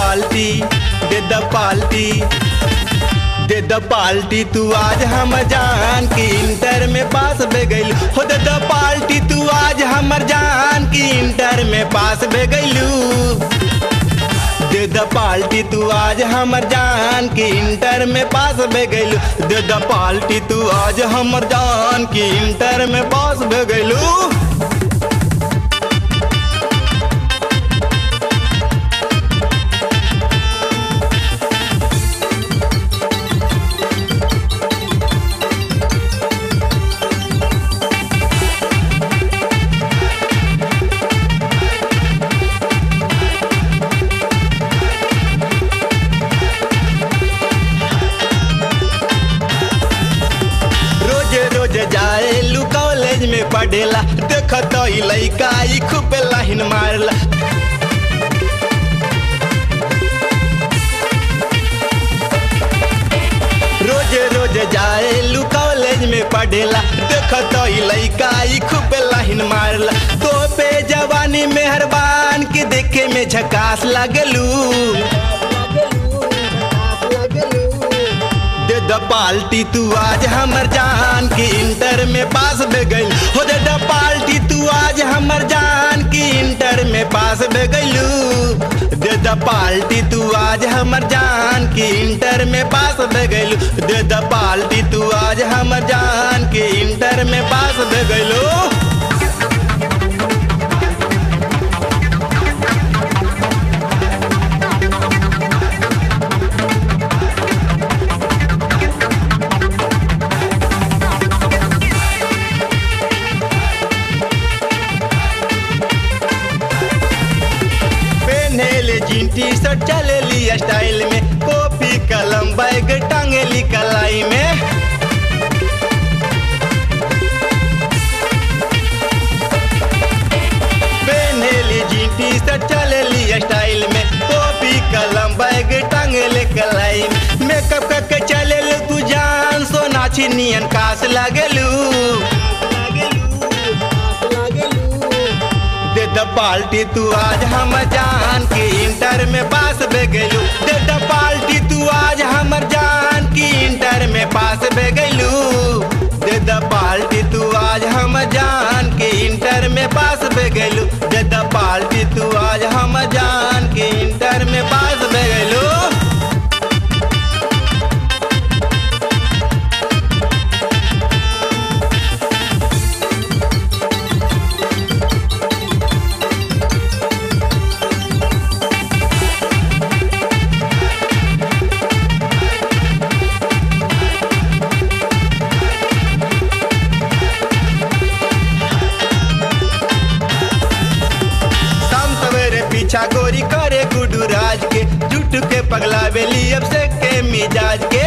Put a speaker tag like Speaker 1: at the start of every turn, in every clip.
Speaker 1: पाल्टी दे द पाल्टी दे द पाल्टी तू आज हम जान की इंटर में पास बे गइल हो दे द पाल्टी तू आज हमर जान की इंटर में पास बे गइलू दे द पाल्टी तू आज हमर जान की इंटर में पास बे गइलू दे द पाल्टी तू आज हमर जान की इंटर में पास बे गइलू रोजे रोजे जाए लू कॉलेज में पढ़ेला देख तो ई लइका ई खूब लाइन मारला रोजे रोजे जाए लू कॉलेज में पढ़ेला देख तो ई लइका ई खूब लाइन मारला तो पे जवानी मेहरबान के देखे में झकास लगलू दे द पाल्टी तू आज हमर जान की इंटर में पास बे गइल हो दे द पाल्टी तू आज हमर जान की इंटर में पास बे गइलू दे द पाल्टी तू आज हमर जान की इंटर में पास बे गइलू दे द पाल्टी तू आज हमर जान की इंटर में पास बे गइलू पहनेले जीन टी शर्ट चलेली स्टाइल में कॉपी कलम बैग टांगेली कलाई में पहनेली जीन टी शर्ट चलेली स्टाइल में कॉपी कलम बैग टांगेले कलाई में मेकअप करके चलेलू तू जान सो नाची नियन कास लागेलू दे द पाल्टी तू आज हम जान की इंटर में पास बे गइलू दे द पाल्टी तू आज हमर जान की इंटर में पास बे गइलू दे द पाल्टी तू आज हम जान की इंटर में पास बे गइलू दे द पाल्टी तू आज हम जान की इंटर में पास बे गइलू शाम सवेरे पीछा गोरी करे गुडू राज के जुट के पगला बेली अब से के मिजाज के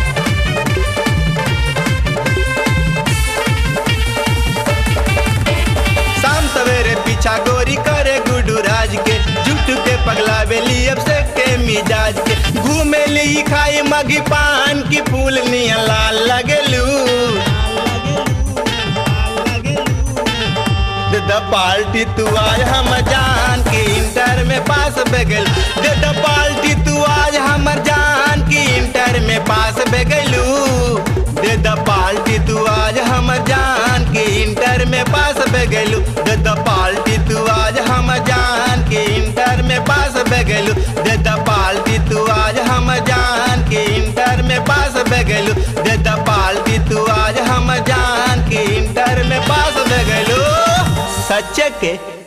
Speaker 1: शाम सवेरे पीछा गोरी करे गुडू राज के जुट के पगला बेली अब से के मिजाज के घूमे ली खाई मगी पान की फूल नियन लाल लगलू दे द पाल्टी तू आज हम जान की इंटर में पास बे गइल दे द पाल्टी तू आज हमर जान की इंटर में पास बे गइलू दे द पाल्टी तू आज हमर जान की इंटर में पास बे गइलू दे द पाल्टी तू आज हम जान की इंटर में पास बे गइलू दे द पाल्टी तू आज हम जान की इंटर में पास बे गइलू दे द पाल्टी तू आज हम जान की इंटर में पास बे गइलू सच के